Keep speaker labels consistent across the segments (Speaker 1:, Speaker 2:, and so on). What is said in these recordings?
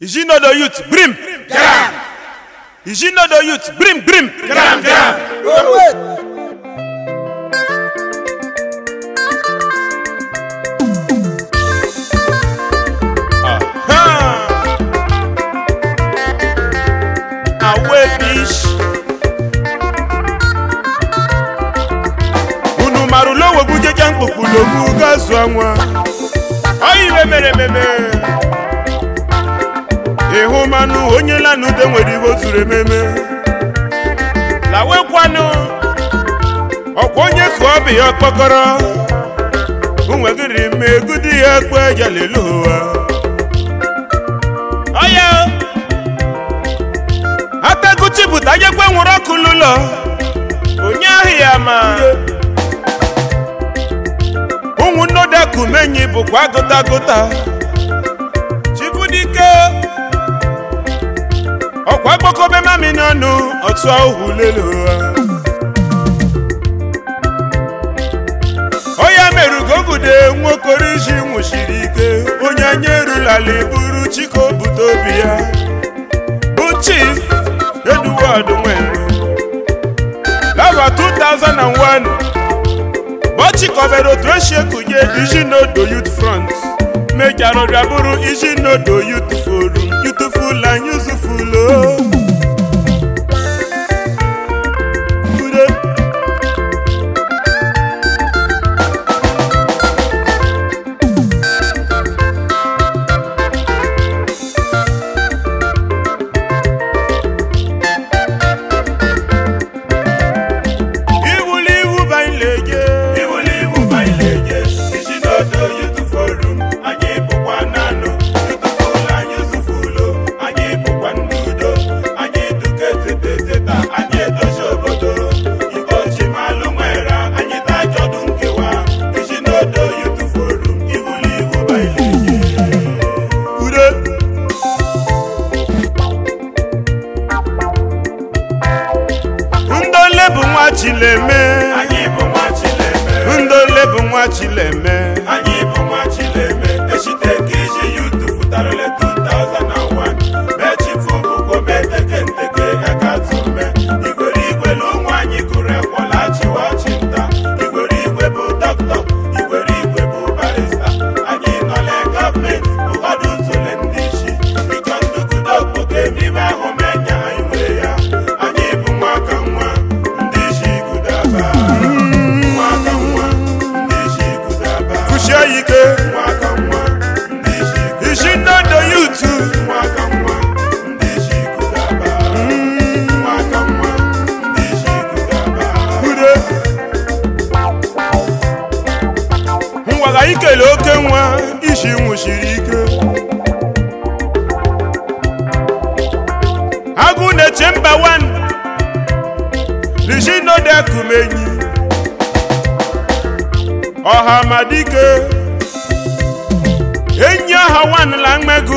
Speaker 1: Ijinodo youth, brim.
Speaker 2: Gram,
Speaker 1: Ijinodo youth, brim, brim.
Speaker 2: gram, gram.
Speaker 1: Aha. Awe bish. Unu marụla owegbu jeje mkpukpu n'ogbu gazu anwa. Ọ iwe mere ememe. Ịhụ manụ onye lanụde nwere iwe o zuru ememe. Lawekwanụ. Ọkwa onye ka ọ bụ ya ọkpọkọrọ. Unwegiri m egudi ya ekwe jalelu ụwa. Ọya Ataguchi bụta nyekwe nwụrụ ọkụ n'ụlọ onye ahụ ya ma ụmụnnodakumenyi bụkwa agụta agụta Chibudike ọkwa gbakọbe mami n'ọnụ otu ahụ lelu ụwa Oya merugo gude nwokoriji nwụchiri ike onye anya erulala buru chiko bute obi ya bụ chief Edward Nwenu lava 2001 bọchikọbere otu esi ekunye Ijinodo Youth Front mejara ọrịa bụrụ Ijinodo Youth Forum Youthful and Useful o. Ude. Iwuli iwu banyeleje
Speaker 2: Iwuli iwu banyeleje, Ijinodo Youth Forum, anyị bụkwa nanụ, Youthful and Useful, anyị bụkwa ndị udo, anyị duka etete eteta, anyị edozi obodo, Igbo ji malụ nwere, anyị tajọdụ nkewa, Ijinodo Youth Forum, iwuli iwu banyeleje.
Speaker 1: ude ndole bụ nwa chileme
Speaker 2: Anyị bụ nwa Chileme.
Speaker 1: ndole bụ nwa chileme
Speaker 2: anyị bụ nwa chileme echite ka iji yutu futarale 2001 mechifu bụkwa meteke nteke akatume igwere igwe na ụmụ anyị gụrụ ekwọla chiwachi nta igwere igwe bụ dọkịta igwere igwe bụ barista anyị nọle gọọmenti ụfọdụ ntụle ndị isi ịchọ ndugudo okpoke n'ime ahụ menya anyị nwee ya anyị bụ nwa ka nwa ndị isi gudaba nwa ka nwa ndị isi gudaba
Speaker 1: kushie ike
Speaker 2: Nwaka nwa ndị isi
Speaker 1: Ijinodo Youth
Speaker 2: Nwaka nwa ndị isi kudaba Nwaka nwa ndị isi kudaba
Speaker 1: ude ngwaga ikele oke nwa isi nwụchiri ike agụ na-eche mba wan Ijinodo Ekumenyi ọha madike enyi ọha wanla mmegu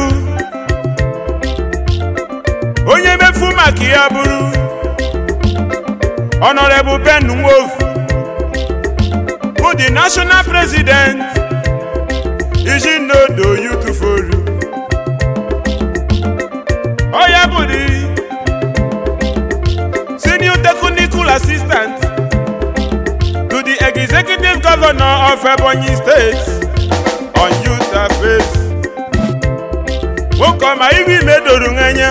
Speaker 1: onye mefu maka ya bụrụ Honorable Ben Nwofu bụ the national president Ijinodo Youth Forum ọ ya bụ the senior technical assistant to the executive governor of Ebonyi State on youth affairs nwoke ọma iwe imedoro anya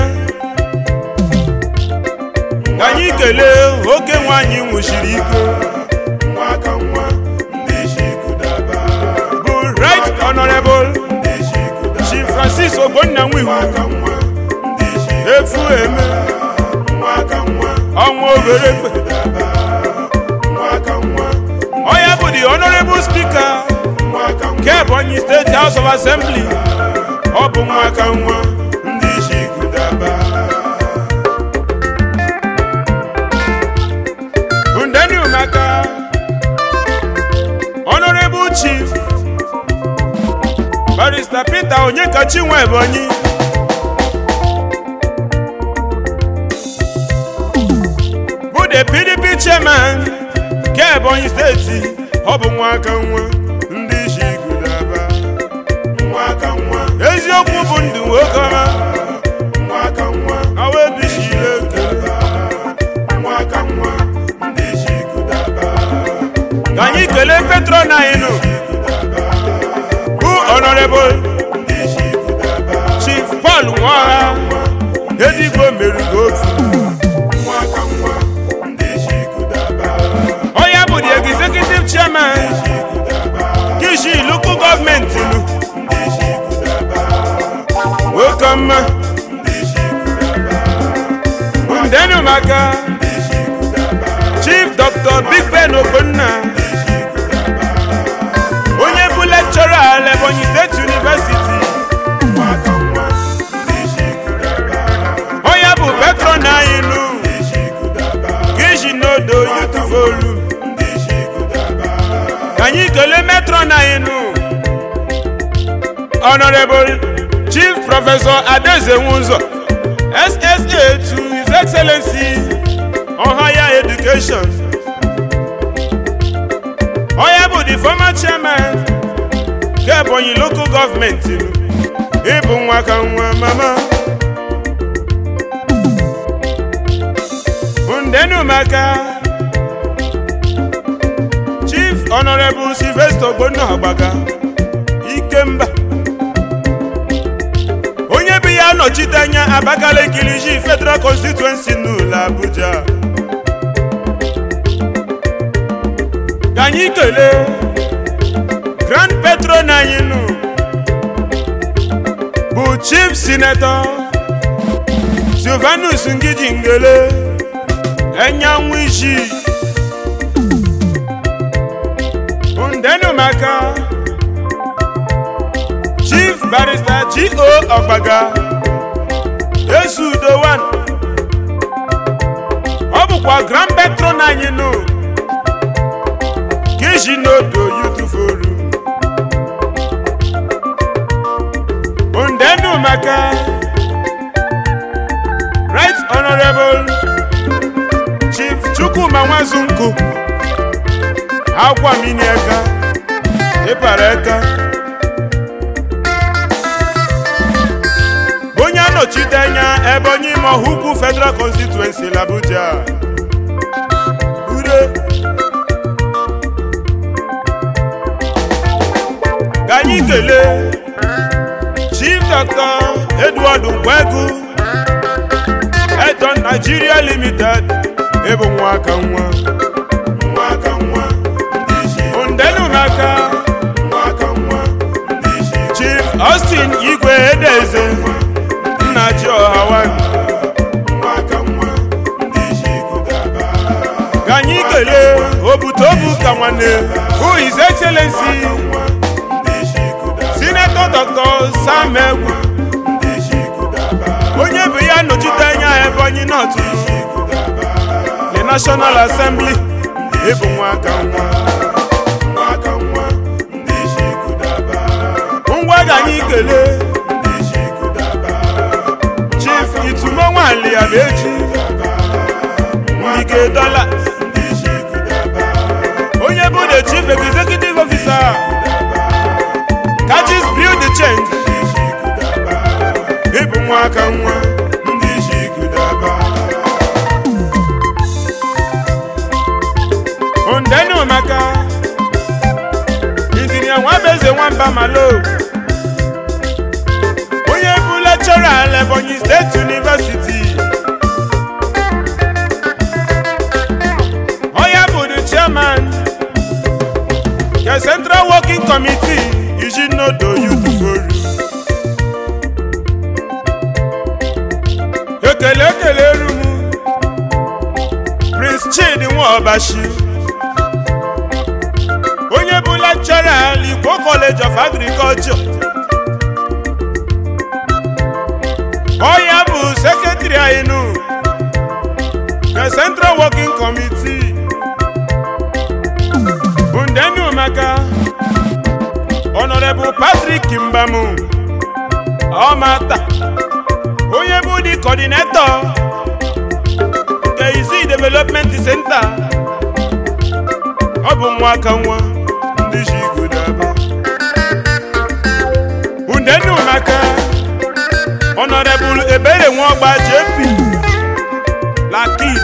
Speaker 1: ka anyị kelee oke nwanyị nwụchiri ike
Speaker 2: Nwaka nwa ndị isi kudaba
Speaker 1: bụ right honorable
Speaker 2: ndị isi kudaba
Speaker 1: Chief Francis Ogbonnanwihu
Speaker 2: Nwaka nwa ndị isi
Speaker 1: efu eme
Speaker 2: Nwaka nwa
Speaker 1: ọnwa oberekpe
Speaker 2: kudaba Nwaka nwa
Speaker 1: onye bụ the honorable speaker
Speaker 2: Nwaka nwa
Speaker 1: nke Ebonyi State House of Assembly ọ bụ nwaka nwa
Speaker 2: ndị isi kudaba
Speaker 1: ndeni maka honorable chief barrister Peter Onyekachi nwa Ebonyi bụ the PDP chairman nke Ebonyi steeti ọ bụ nwaka nwa ndị isi kudaba
Speaker 2: Nwaka nwa
Speaker 1: eziokwu bụ ndụ nwoke ọma paul nwaọha edigbo merigo otu
Speaker 2: nwa ka nwa ndị isi kudaba
Speaker 1: onye bụ the executive chairman
Speaker 2: isi kudaba
Speaker 1: kishi local gọọmenti lu
Speaker 2: ndị isi kudaba
Speaker 1: nwoke ọma
Speaker 2: ndị isi kudaba
Speaker 1: ndenu maka
Speaker 2: ndị isi kudaba
Speaker 1: chief dr big ben ogbonna
Speaker 2: ndị isi kudaba
Speaker 1: onye bụ lecturer at ebonyi state university
Speaker 2: nwa ka nwa ndị isi kudaba
Speaker 1: onye bụ patron anyị nu
Speaker 2: ndị isi kudaba
Speaker 1: kishi nodo youth forum
Speaker 2: ndị isi kudaba
Speaker 1: ka anyị kelee metron anyị nu honorable chief professor adeze nwụzọ ssa to his excellency on higher education onye bụ the former chairman nke ebonyi local government nu ịbụ nwa ka nwa mama ndenu maka chief honorable sylvester ogbonna agbaga ikemba onye bụ ya nọchite anya abakaliki liji federal constituency n'ụlọ abuja ka anyị kelee grand patron anyị nụ bụ chief senator silvanus ngiji ngele enyanwụ isi ndenu maka chief barrister go ọgbaga esudo 1 ọ bụkwa grand patron anyị nụ kishi n'odo youth forum ndenu maka right honorable chief chukwuma nwazunku akwa mini eka ịpara eka onye anọchite anya ebonyi mohukwu federal constituency l'Abuja ure ka anyị kelee chief dr edward nkwegu edon nigeria limited ịbụ nwa aka nwa
Speaker 2: nwa ka nwa ndị isi
Speaker 1: ndenu maka
Speaker 2: nwa ka nwa ndị isi
Speaker 1: chief austin igwe edeze nna ji ọhawan
Speaker 2: nwa ka nwa ndị isi kudaba
Speaker 1: ka anyị kelee obutobu ka nwanne who his excellency
Speaker 2: nwa ndị isi kudaba
Speaker 1: senator dr sam egwu
Speaker 2: ndị isi kudaba
Speaker 1: onye bụ ya nọchite anya ebonyi north
Speaker 2: isi kudaba
Speaker 1: the national assembly ịbụ nwa aka nwa
Speaker 2: nwa ka nwa ndị isi kudaba
Speaker 1: ngwa ka anyị kelee
Speaker 2: ndị isi kudaba
Speaker 1: chief itumo nwali abeji ngige dollars
Speaker 2: ndị isi kudaba
Speaker 1: onye bụ the chief executive officer kajis build the change
Speaker 2: ndị isi kudaba
Speaker 1: ịbụ nwa aka nwa
Speaker 2: ndị isi kudaba
Speaker 1: ondenu maka injinia nwabeze nwamba malo onye bụ lecturer at ebonyi state university onye bụ the chairman nke central working committee ijinodo youth forum ekele ekele rumu prince chidi nwaobashi onye bụ lecturer at Ikwo college of agriculture onye bụ sekretary anyị nụ the central working committee bụ ndenu maka honorable patrick mbamu ọmata onye bụ the coordinator nke isi development center ọ bụ nwa aka nwa ndị ji godaba undenu maka honorable ebere nwaọgba jp lakid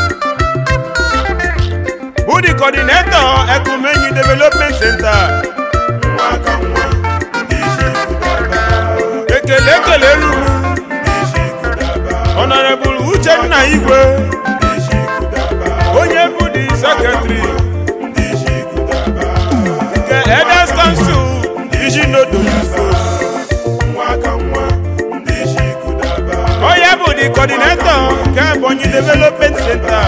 Speaker 1: bụ the coordinator ekumenyi development center
Speaker 2: nwa ka nwa ndị isi kudaba
Speaker 1: ekele ekele rumu honorable uchenna igwe onye bụ di sekretary nke elders council iji nodo ifo onye bụ di coordinator nke ebonyi development center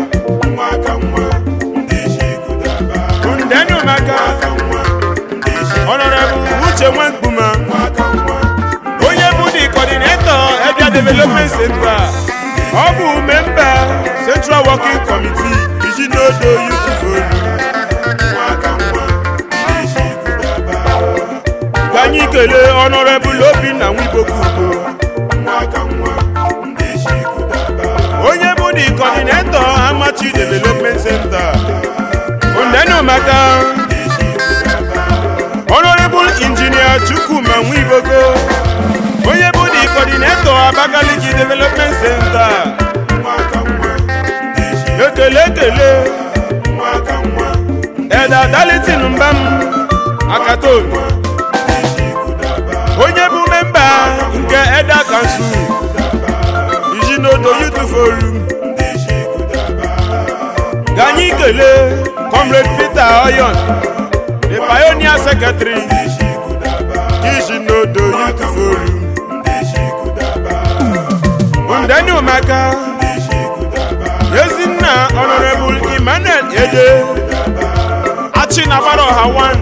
Speaker 1: ndenu maka honorable uche nwankpuma onye bụ di coordinator ebia development center ọ bụ memba central working committee iji nodo youth forum ka anyị kelee honorable obinna nwibokugbo onye bụ di coordinator amachi development center ndenu maka honorable engineer chukwuma nwibogo onye bụ di coordinator abakaliki development center ekele ekele eda dalitin mbam akatobi onye bụ memba nke eda kansụl ijinodo youth forum ka anyị kelee comrade peter oyon the pioneer secretary ijinodo youth forum ndeni umaka ezinna honorable emmanuel ede achinagbara ọha 1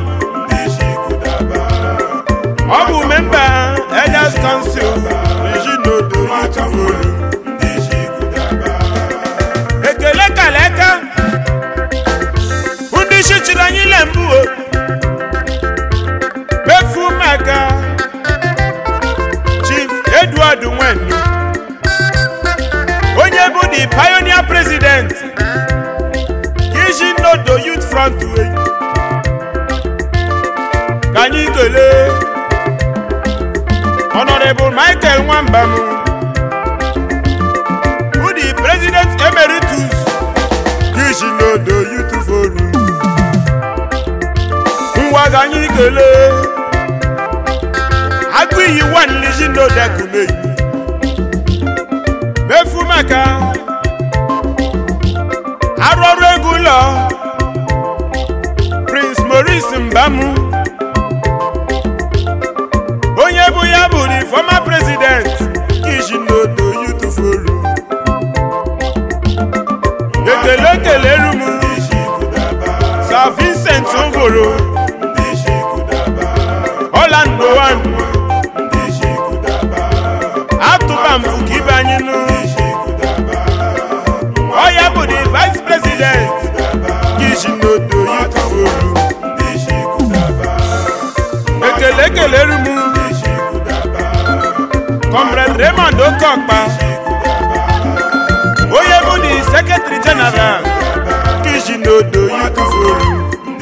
Speaker 1: ọ bụ memba elders council ijinodo youth forum ekele kaleka ndị isi chiri anyị ile mbụ o mefu maka chief edward nwennu onye bụ the pioneer president iji nodo youth front way ka anyị kelee honorable michael nwambam bụ the president emeritus iji nodo youth forum ngwa ka anyị kelee agụ iyi one iji nodo ekumeyi mefu maka arụ ọrụ ego ụlọ prince maurice mbamu onye bụ ya bụ the former president kijinodo youth forum ekele ekele rumu sir vincent ngoro holland one atụba mfu ka ibe anyị nụ ọya bụ the vice president kijinodo youth forum ekele ekele rumu comrade raymond okokpa onye bụ the secretary general kijinodo youth forum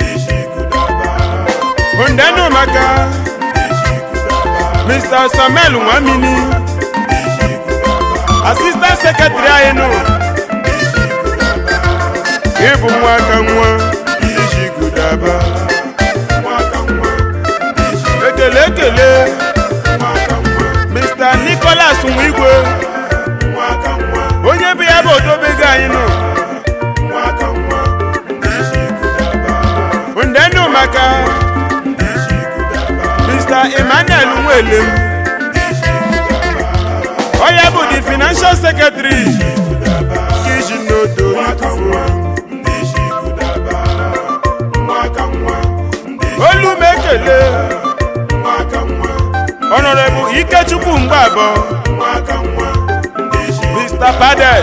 Speaker 1: ndenu maka mr samuel nwamini assistant secretary anyị nụ ịbụ nwa aka nwa iji gudaba ekele ekele mr nicholas nwigwe onye bụ ya bụ odobego anyị nụ ndenu maka mr emmanuel nwelem onye bụ the financial secretary kijinodo youth olu m ekele honorable ikechukwu mgbabọ mr badel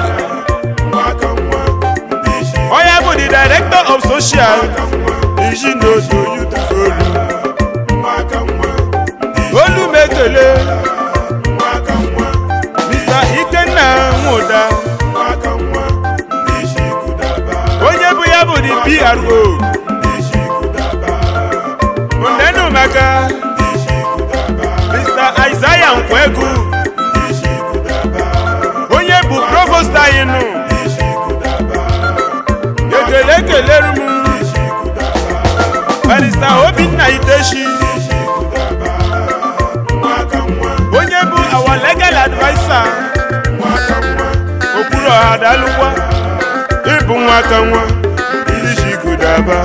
Speaker 1: onye bụ the director of social ijinodo youth forum olu m ekele mr ikenna nwụda onye bụ ya bụ the pro ndenu maka mr isaiah nkwegu onye bụ provost anyị nụ ekele ekeleru m barista obinna iteshi onye bụ our legal adviser aka nwa ndị ji gudaba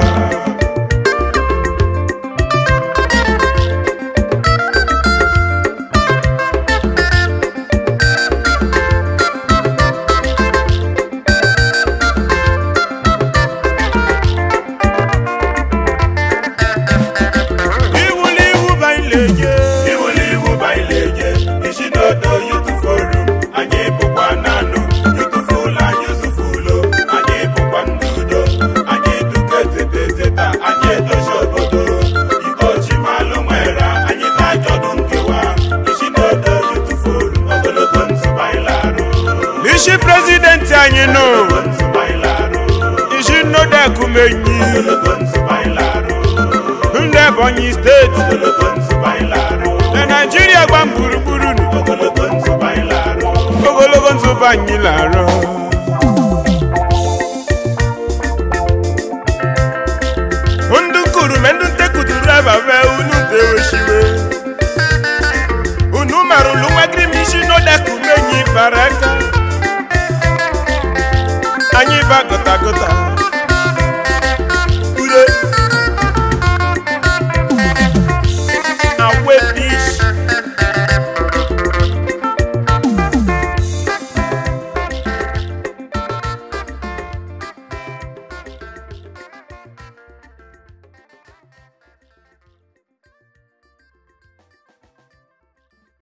Speaker 1: iwuli iwu baileje
Speaker 2: iwuli iwu baileje isi n'odo yutuforu anyị bụkwa nanụ yutufulu anyị zufulo anyị bụkwa ndị udo anyị duka eteteteta anyị edozi obodo igbo ji malụ nwere anyị na-ajọdụ nkewa isi n'odo yutuforu ogologo ntụ bailarụ
Speaker 1: isi prezidenti anyị nọ
Speaker 2: ogologo ntụ bailarụ
Speaker 1: isi nnodekumenyi
Speaker 2: ogologo ntụ bailarụ
Speaker 1: ndị ebonyi steeti
Speaker 2: ogologo ntụ bailarụ
Speaker 1: na naijiria gba gburugburu nụ.
Speaker 2: ogologo ntụ bailarụ
Speaker 1: ogologo nzụba anyị na-arụ ndụ kurume ndụ ntekuduru ababe unu deweshiwe unu marụlụ nwagiri m isi n'odekumenyi bara aka anyị ba gụta gụta